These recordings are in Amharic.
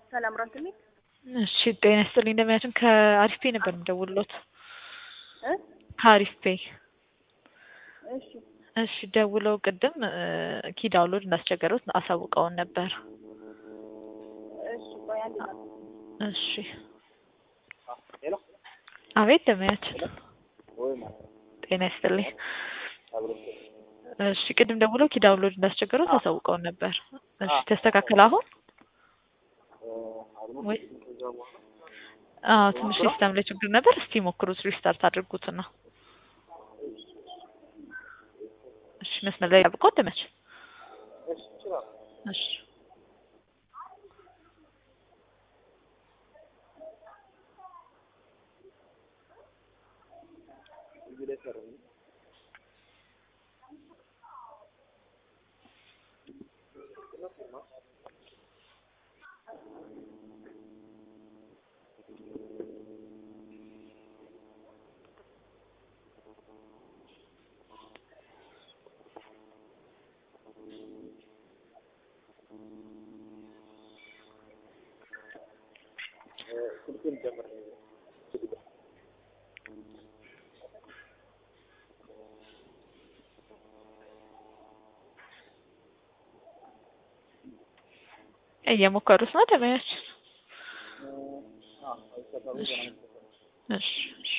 ሰላም ራንት ሚል እሺ ጤና ይስጥልኝ። እንደሚያችን ከአሪፍ ፔ ነበር የምደውልሎት። እ ከአሪፍ ፔ እሺ እሺ ደውለው ቅድም ኪ ዳውንሎድ እንዳስቸገሩት አሳውቀውን ነበር። እሺ ቆይ አንድ ነው እሺ ሄሎ አቤት እንደሚያችን ወይ ጤና ይስጥልኝ። አብሮ እሺ ቅድም ደውለው ኪ ዳውንሎድ እንዳስቸገሩት አሳውቀውን ነበር። እሺ ተስተካከለ አሁን ወይ ከዛ በኋላ አዎ ትንሽ ሲስተም ላይ ችግር ነበር። እስቲ ሞክሩት፣ ሪስታርት አድርጉትና እሺ መስመር ላይ ያብቆ ደመች እሺ ይችላል እሺ እዚህ ላይ ሰሩ ስልኩን ጀምር እየሞከሩት ነው ደመያች አዎ አይሰራም እሺ እሺ እሺ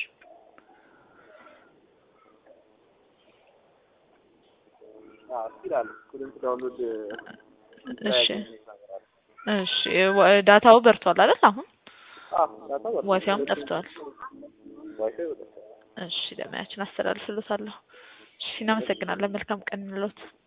አዎ ይላል ኩሊንግ ዳውንሎድ እሺ እሺ ወ- ዳታው በርቷል አይደል? አሁን አዎ ዳታ ወጣ ዋይፋይም ጠፍቷል። ዋይፋይ ወጣ እሺ ደመያችን አስተላልፍልዎታለሁ። እሺ እናመሰግናለን። መልካም ቀን እንሎት።